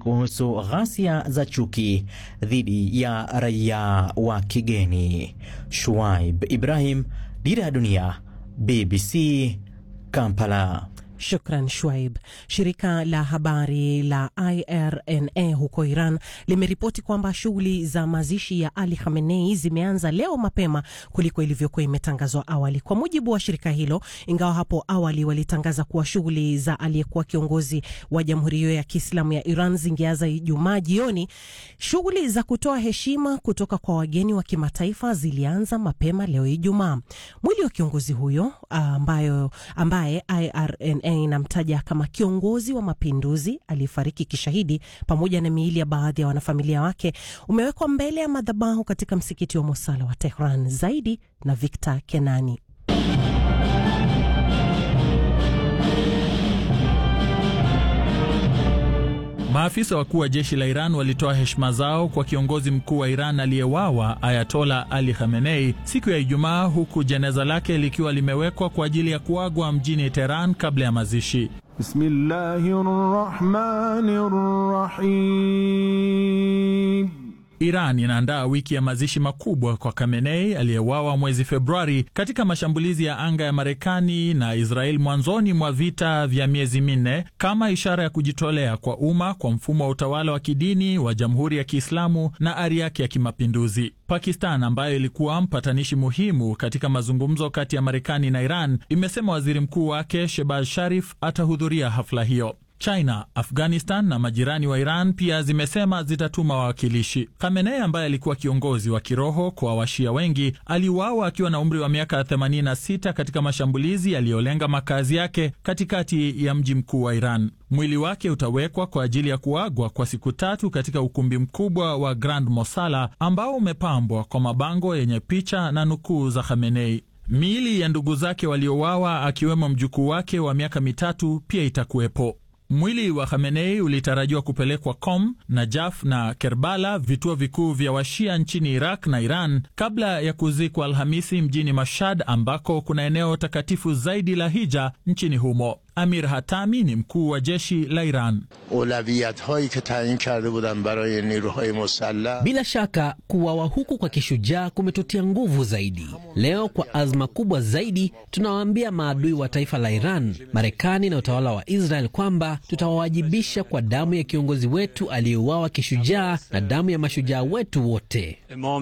kuhusu ghasia za chuki dhidi ya raia wa kigeni. Shuaib Ibrahim, Dira ya Dunia, BBC Kampala. Shukran Shwaib. Shirika la habari la IRNA huko Iran limeripoti kwamba shughuli za mazishi ya Ali Khamenei zimeanza leo mapema kuliko ilivyokuwa imetangazwa awali. Kwa mujibu wa shirika hilo, ingawa hapo awali walitangaza kuwa shughuli za aliyekuwa kiongozi wa jamhuri hiyo ya Kiislamu ya Iran zingeanza Ijumaa jioni, shughuli za kutoa heshima kutoka kwa wageni wa kimataifa zilianza mapema leo Ijumaa. Mwili wa kiongozi huyo ambayo, ambaye IRNA inamtaja kama kiongozi wa mapinduzi aliyefariki kishahidi pamoja na miili ya baadhi ya wanafamilia wake umewekwa mbele ya madhabahu katika msikiti wa Mosala wa Tehran. Zaidi na Victor Kenani. Maafisa wakuu wa jeshi la Iran walitoa heshima zao kwa kiongozi mkuu wa Iran aliyewawa Ayatola Ali Khamenei siku ya Ijumaa, huku jeneza lake likiwa limewekwa kwa ajili ya kuagwa mjini Teheran kabla ya mazishi. Bismillahirrahmanirrahim. Iran inaandaa wiki ya mazishi makubwa kwa Khamenei aliyewawa mwezi Februari katika mashambulizi ya anga ya Marekani na Israel mwanzoni mwa vita vya miezi minne kama ishara ya kujitolea kwa umma kwa mfumo wa utawala wa kidini wa Jamhuri ya Kiislamu na ari yake ya kimapinduzi. Pakistan ambayo ilikuwa mpatanishi muhimu katika mazungumzo kati ya Marekani na Iran imesema waziri mkuu wake Shehbaz Sharif atahudhuria hafla hiyo. China, Afghanistan na majirani wa Iran pia zimesema zitatuma wawakilishi. Khamenei ambaye alikuwa kiongozi wa kiroho kwa washia wengi aliuawa akiwa na umri wa miaka 86 katika mashambulizi yaliyolenga makazi yake katikati ya mji mkuu wa Iran. Mwili wake utawekwa kwa ajili ya kuagwa kwa siku tatu katika ukumbi mkubwa wa Grand Mosala ambao umepambwa kwa mabango yenye picha na nukuu za Khamenei. Miili ya ndugu zake waliouawa akiwemo mjukuu wake wa miaka mitatu pia itakuwepo. Mwili wa Khamenei ulitarajiwa kupelekwa Qom, Najaf na Kerbala, vituo vikuu vya washia nchini Iraq na Iran, kabla ya kuzikwa Alhamisi mjini Mashhad, ambako kuna eneo takatifu zaidi la hija nchini humo. Amir Hatami ni mkuu wa jeshi la Iran. Bila shaka kuwawa huku kwa kishujaa kumetutia nguvu zaidi. Leo kwa azma kubwa zaidi, tunawaambia maadui wa taifa la Iran, Marekani na utawala wa Israel kwamba tutawawajibisha kwa damu ya kiongozi wetu aliyeuawa kishujaa na damu ya mashujaa wetu wote.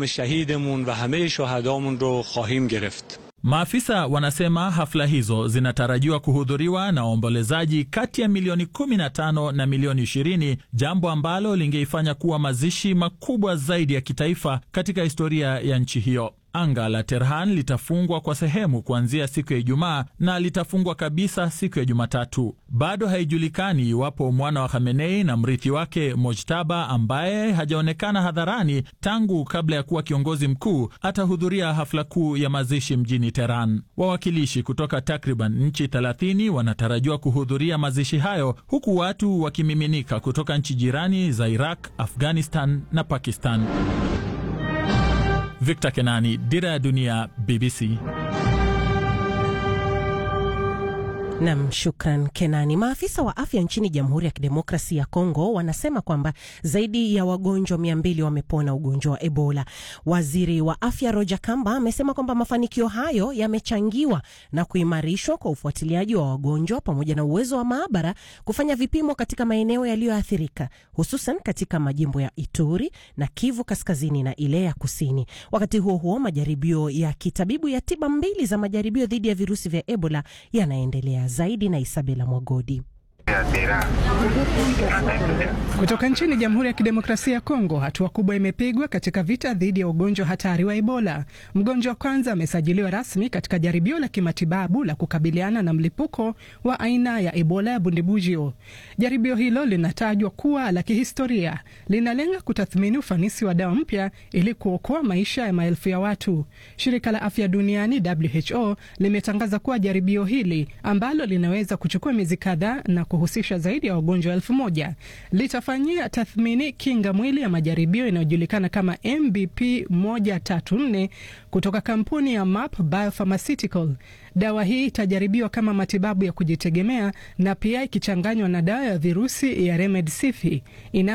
Maafisa wanasema hafla hizo zinatarajiwa kuhudhuriwa na waombolezaji kati ya milioni 15 na milioni 20, jambo ambalo lingeifanya kuwa mazishi makubwa zaidi ya kitaifa katika historia ya nchi hiyo. Anga la Tehran litafungwa kwa sehemu kuanzia siku ya Ijumaa na litafungwa kabisa siku ya Jumatatu. Bado haijulikani iwapo mwana wa Khamenei na mrithi wake Mojtaba, ambaye hajaonekana hadharani tangu kabla ya kuwa kiongozi mkuu, atahudhuria hafla kuu ya mazishi mjini Tehran. Wawakilishi kutoka takriban nchi 30 wanatarajiwa kuhudhuria mazishi hayo, huku watu wakimiminika kutoka nchi jirani za Iraq, Afghanistan na Pakistan. Victor Kenani, Dira ya Dunia, BBC. Nam, shukran Kenani. Maafisa wa afya nchini Jamhuri ya Kidemokrasi ya Kongo wanasema kwamba zaidi ya wagonjwa mia mbili wamepona ugonjwa wa Ebola. Waziri wa afya Roger Kamba amesema kwamba mafanikio hayo yamechangiwa na kuimarishwa kwa ufuatiliaji wa wagonjwa pamoja na uwezo wa maabara kufanya vipimo katika maeneo yaliyoathirika, hususan katika majimbo ya Ituri na Kivu Kaskazini na ile ya Kusini. Wakati huo huo, majaribio ya kitabibu ya tiba mbili za majaribio dhidi ya virusi vya Ebola yanaendelea zaidi na Isabela Mwagodi. Kutoka nchini Jamhuri ya Kidemokrasia ya Kongo, hatua kubwa imepigwa katika vita dhidi ya ugonjwa hatari wa Ebola. Mgonjwa wa kwanza amesajiliwa rasmi katika jaribio la kimatibabu la kukabiliana na mlipuko wa aina ya Ebola ya Bundibugyo. Jaribio hilo linatajwa kuwa la kihistoria, linalenga kutathmini ufanisi wa dawa mpya ili kuokoa maisha ya maelfu ya watu. Shirika la Afya Duniani WHO limetangaza kuwa jaribio hili ambalo linaweza kuchukua miezi kadhaa na kuhusisha zaidi ya wagonjwa elfu moja litafanyia tathmini kinga mwili ya majaribio inayojulikana kama MBP 134 kutoka kampuni ya MAP Biopharmaceutical. Dawa hii itajaribiwa kama matibabu ya kujitegemea na pia ikichanganywa na dawa ya virusi ya Remdesivir ina